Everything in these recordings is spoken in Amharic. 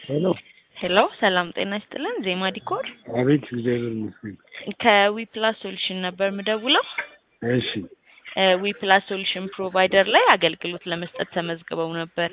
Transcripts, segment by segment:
ሄሎ ሄሎ ሰላም ጤና ይስጥልን። ዜማ ዲኮር አቤት፣ እግዚአብሔር ይመስገን። ከዊፕላስ ሶሉሽን ነበር ምደውለው። እሺ ዊፕላስ ሶሉሽን ፕሮቫይደር ላይ አገልግሎት ለመስጠት ተመዝግበው ነበር።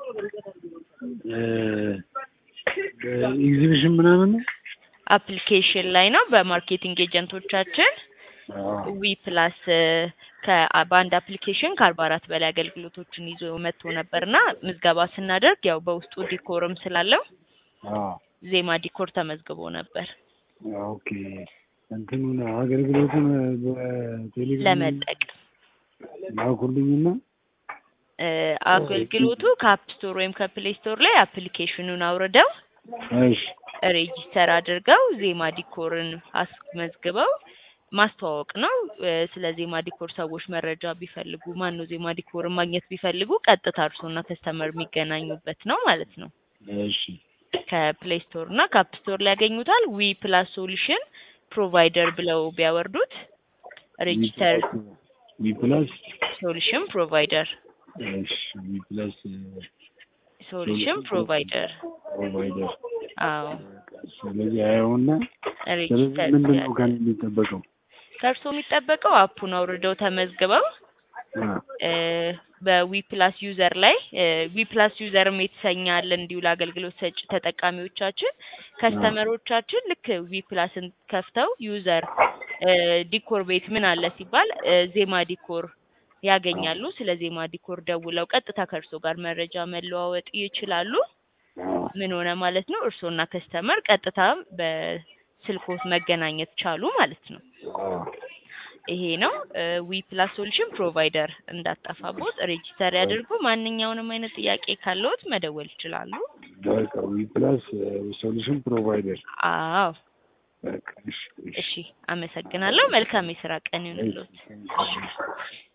ኤግዚቢሽን ምናምን ነው? አፕሊኬሽን ላይ ነው። በማርኬቲንግ ኤጀንቶቻችን ዊ ፕላስ በአንድ አፕሊኬሽን ከአርባ አራት በላይ አገልግሎቶችን ይዞ መጥቶ ነበር እና ምዝገባ ስናደርግ ያው በውስጡ ዲኮርም ስላለው አዎ፣ ዜማ ዲኮር ተመዝግቦ ነበር ኦኬ። እንትኑን አገልግሎቱን በቴሌቪዥን ለመጠቀም ላኩልኝና እ አገልግሎቱ ከአፕ ስቶር ወይም ከፕሌይ ስቶር ላይ አፕሊኬሽኑን አውርደው እሺ ሬጂስተር አድርገው ዜማ ዲኮርን አስመዝግበው ማስተዋወቅ ነው። እ ስለ ዜማ ዲኮር ሰዎች መረጃ ቢፈልጉ ማን ነው ዜማ ዲኮርን ማግኘት ቢፈልጉ ቀጥታ እርሶና ከስተመር የሚገናኙበት ነው ማለት ነው። እሺ ከፕሌይ ስቶር እና ከአፕ ስቶር ላይ ያገኙታል። ዊ ፕላስ ሶሉሽን ፕሮቫይደር ብለው ቢያወርዱት ሬጂስተር ዊ ፕላስ ሶሉሽን ፕሮቫይደር እሺ ዊ ፕላስ ሶሉሽን ፕሮቫይደር ፕሮቫይደር አዎ ስለዚህ አየውና ስለዚህ ሬጂስተር ምንድን ነው ከእኔ የሚጠበቀው? ከእርሶ የሚጠበቀው አፑን አውርደው ተመዝግበው አ እ በዊ ፕላስ ዩዘር ላይ ዊ ፕላስ ዩዘርም የተሰኘ አለ እንዲሁ ለአገልግሎት ሰጪ ተጠቃሚዎቻችን ከስተመሮቻችን ልክ ዊ ፕላስን ከፍተው ዩዘር እ ዲኮር ቤት ምን አለ ሲባል እ ዜማ ዲኮር ያገኛሉ። ስለ ዜማ ዲኮር ደውለው ቀጥታ ከእርሶ ጋር መረጃ መለዋወጥ ይችላሉ። ምን ሆነ ማለት ነው እርሶና ከስተመር ቀጥታ በስልኮት መገናኘት ቻሉ ማለት ነው። ይሄ ነው ዊ ፕላስ ሶሉሽን ፕሮቫይደር እንዳጠፋቦት ሬጂስተር ያድርጉ። ማንኛውንም አይነት ጥያቄ ካለዎት መደወል ይችላሉ። በቃ ዊ ፕላስ ሶሉሽን ፕሮቫይደር አዎ በቃ እሺ እሺ፣ አመሰግናለሁ። መልካም የስራ ቀን ይሁንልዎት። እሺ